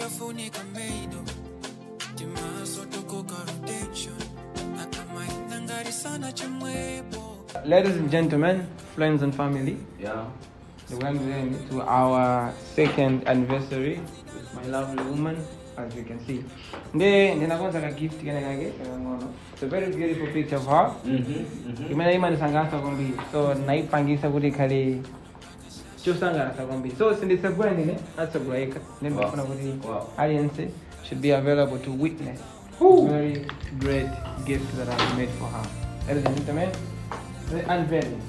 yafunika meido timaso tokoka rotation akamaenda ngari sana chimwepo Ladies and gentlemen, friends and family, Yeah. welcome to our second anniversary with my lovely woman, as you can see. Nde ndinakonza ka gift kene kake kakang'ono. It's a very beautiful picture of her. Mm-hmm. Mm-hmm. imene imanisangasa kwambiri so naipangisa kuti ikhale chosangalasa kwambiri so sinditsegula ndine atsegulaika ndimafuna kuti Wow. aliyense should be available to witness very great gift that I've made for her ladies and gentlemen the unveiling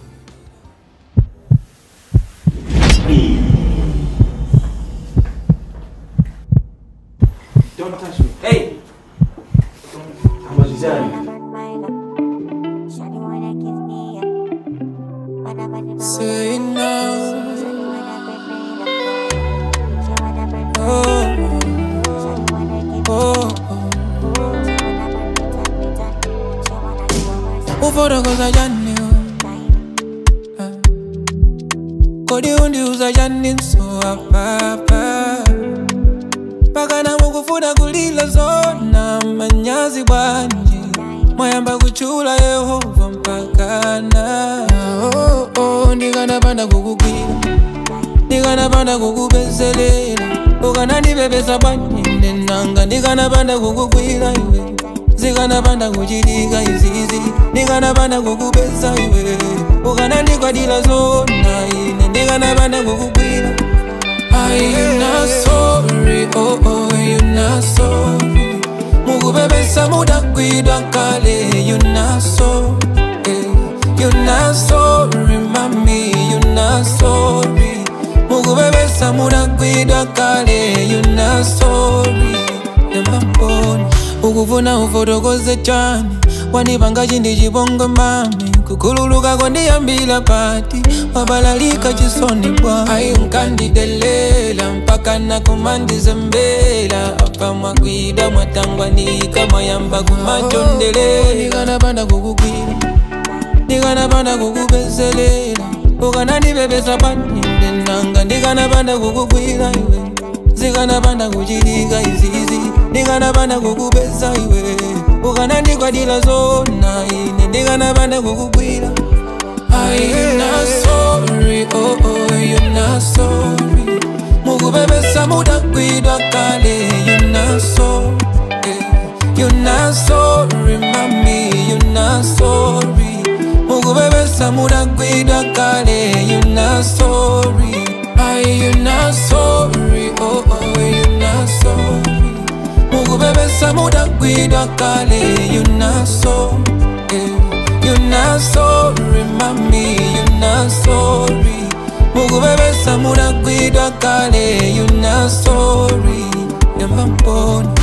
Don't touch me. Hey! Hamalizani. Say now, oh, oh, ufotokoza chani kodi undiuza chani mso apapa pakana mukufuna kulila zona manyazi bwanji mwayamba kuchula yehova mpakana oh, oh, ndikanapanda kukugwira ndikanapanda kukubezelela ukanandibebesa bwanjinde nanga ndikanapanda kukugwira iwe zikanapanda kuchitika izizi ndikanapanda kukubesa iwe ukanandikwadila zona ine ndikanapanda kukugwira Are you not sorry? Oh oh, you not sorry. Mukubebesa mudakwidwa kale, you not sorry. You not sorry, mami, you not sorry. Mukubebesa mudakwidwa kale, you not sorry. Nembamboni, ukufuna ufotokoze chani wanipanga chindi chibongo mami kukhululuka kondiyambila pati wabalalika chisoni bwa ayi unkandidelela mpaka nakumandizembela apa mwakwida mwatangwanika mwayamba kumachondelela ndikanapanda kukugwira ndikanapanda kukubezelela ukanandibebesa panyinde nanga ndikanapanda kukugwira iwe zikanapanda kuchitika izizi ndikanapanda kukubesa iwe ukanandikwadila zona ine ndikanapanda kukugwira Are you not sorry? Oh oh, you not sorry. Mukubebesa mudakwidwa kale, you not sorry. You not sorry, mami, you not sorry. Mukubebesa mudakwidwa kale, you not sorry. Are you not sorry? Oh oh, you not sorry. Mukubebesa mudakwidwa kale, you not sorry. You not sorry, mami, you not sorry. Mukubebesa mudakwidwa kale, you not sorry. Yamba mboni.